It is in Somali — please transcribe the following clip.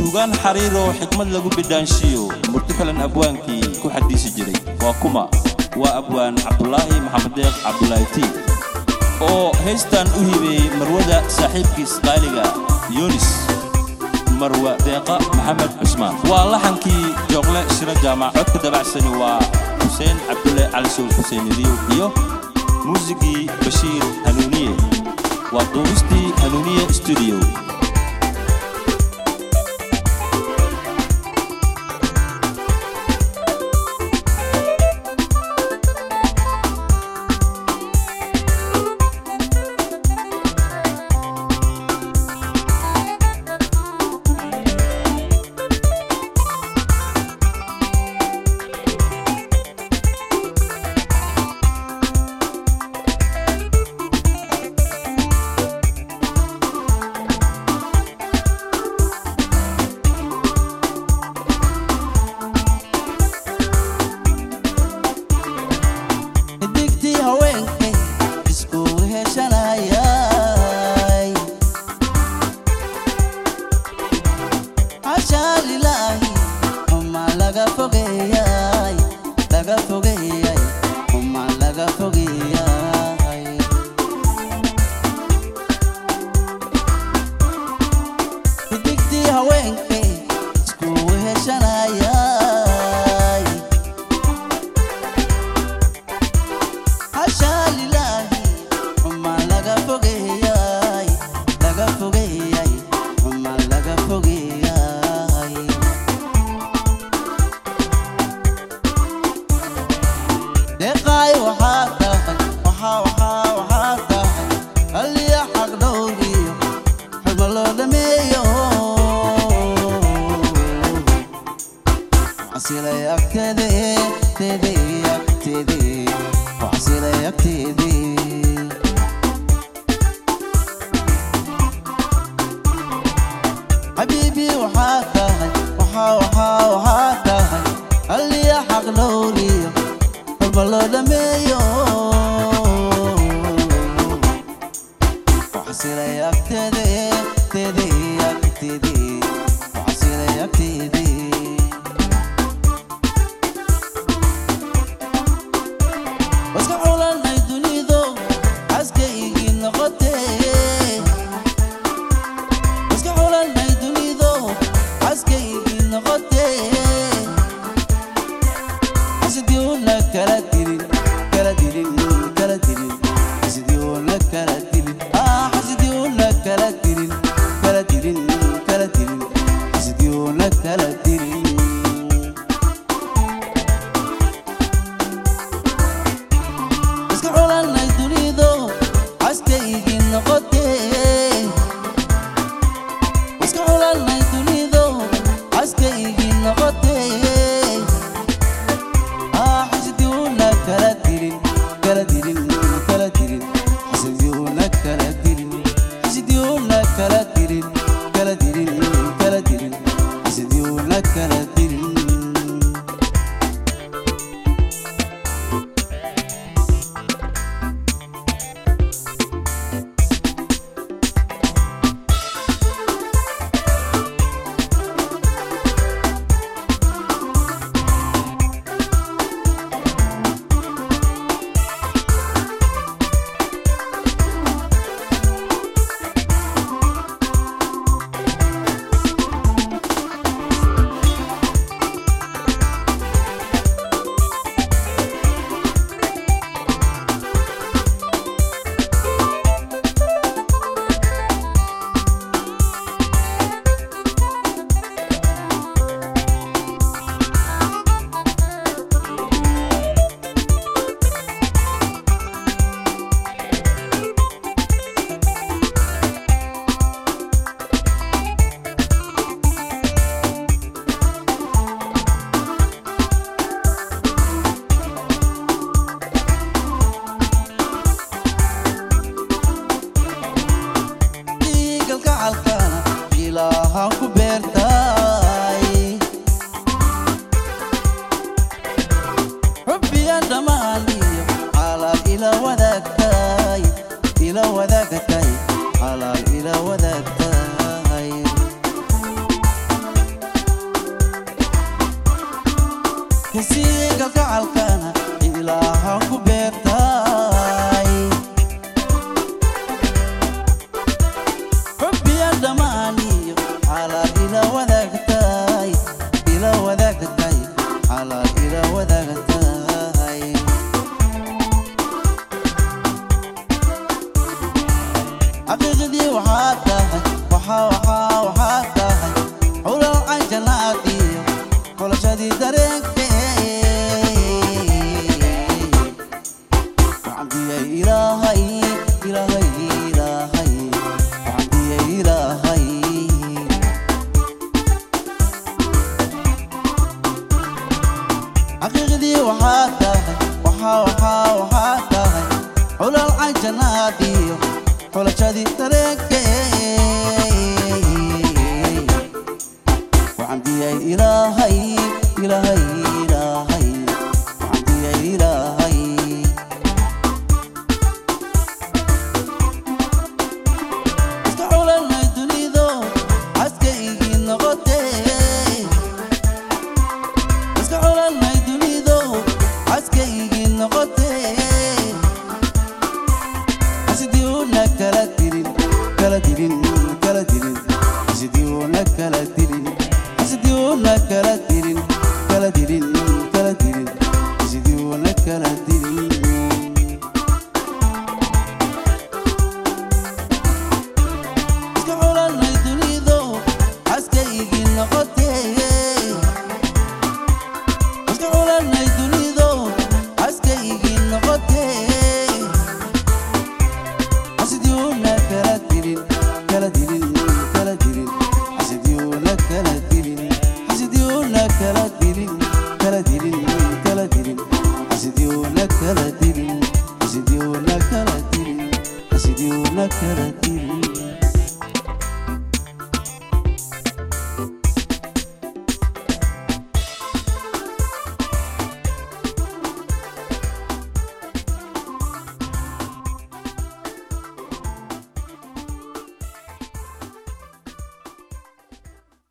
suugaan xariiroo xikmad lagu bidhaanshiyo murti kalan abwaankii ku xadiisi jiray waa kuma waa abwaan cabdulaahi maxamed deeq cabdulaahi tii oo haystan u hibeeyey marwada saaxiibkiis qaaliga yunis marwa deeqa maxamed cusmaan waa laxankii jooqle shiro jaamac codka dabacsani waa xuseen cabdulle cali sowl xuseenidiyo iyo muusigii bashiir hanuuniye waa duubistii hanuuniye studio digtii haweenkay isku heshanayay cashaa lilaahi uma laga fogeeyay laga fogeeyay uma laga fogeeyay digtii haweenkay isku heshanayay hashaa lilaahi uma laga fogeeyay laga fogeeyay uma laga fogeeyay deeqaay waxaa tahay waxaa waxaa waxaa tahay haliya xaq dhowriyo xuma loo dhameeyo xasilay agteede teede agteede xasilay agteede xabiibi waxaa tahay waxaa waxaa waxaa tahay haliya xaq dhowriyo xuma loo dhameeyo xasilay agteede teede agteede xasilay agteede waska xulanay dunido caskaygii noqotee waska xulanay dunido caskaygii noqotee xasidiuna kala dilin kala dilin kala dilin xasidiuna kala dilin ah xasidiuna kala dilin kala dilin kala dilin xasidiuna kala dilin iska xulanay dunido caskaygii noqotee iska xulanay dunido caskaygii noqotee ah xasidiuna kala dilin kala dilin kala dilin xasidiuna kala dilin xasidiuna kala dilin kala dilin kala dilin xasidiuna kala dilin dhiigalka calkana ilaahaan ku beertay xubbiyan dhammaan iyo xalaal ila wadaagtay ila wadaagtay xalaal ila wadaagtay kasii kalgacalkana ilaahan ku beertay xubbiya dhammaaniyo xalaal ila wadaagtay ila wadaagtay xalaal ila wadaagtay xaqiiqdii waxaa tahay waxaa waxaa waxaa tahay xulal canjanaadiyo xulashadii dareenkee waxambiyay ilaahay ilaahay ilaahay waxambiyay ilaahay xaqiiqdii waxaa tahay waxaa waxaa waxaa tahay xulal canjanaadiyo xulashadii dareenkee waxambiyay ilaahay ilaahay ilaahay waxambiyay ilaahay iska xulanay dunido caskaygii noqotee iska xulanay dunido caskaygii noqotee asidiuna kala dirin kala dirin kala dirin asidiuna kala dirin asidiuna kala dirin kala dirin kala dirin asidiuna kala dirin iska xulanay dunido caskaygii noqotee iska xulanay dunido caskaygii noqotee asidiuna kala dirin kala dirin kala dirin asidiuna kala dirin asidiuna kala dirin kala dirin kala dirin asidiuna kala dirin asidiuna kala dirin asidiuna kala dirin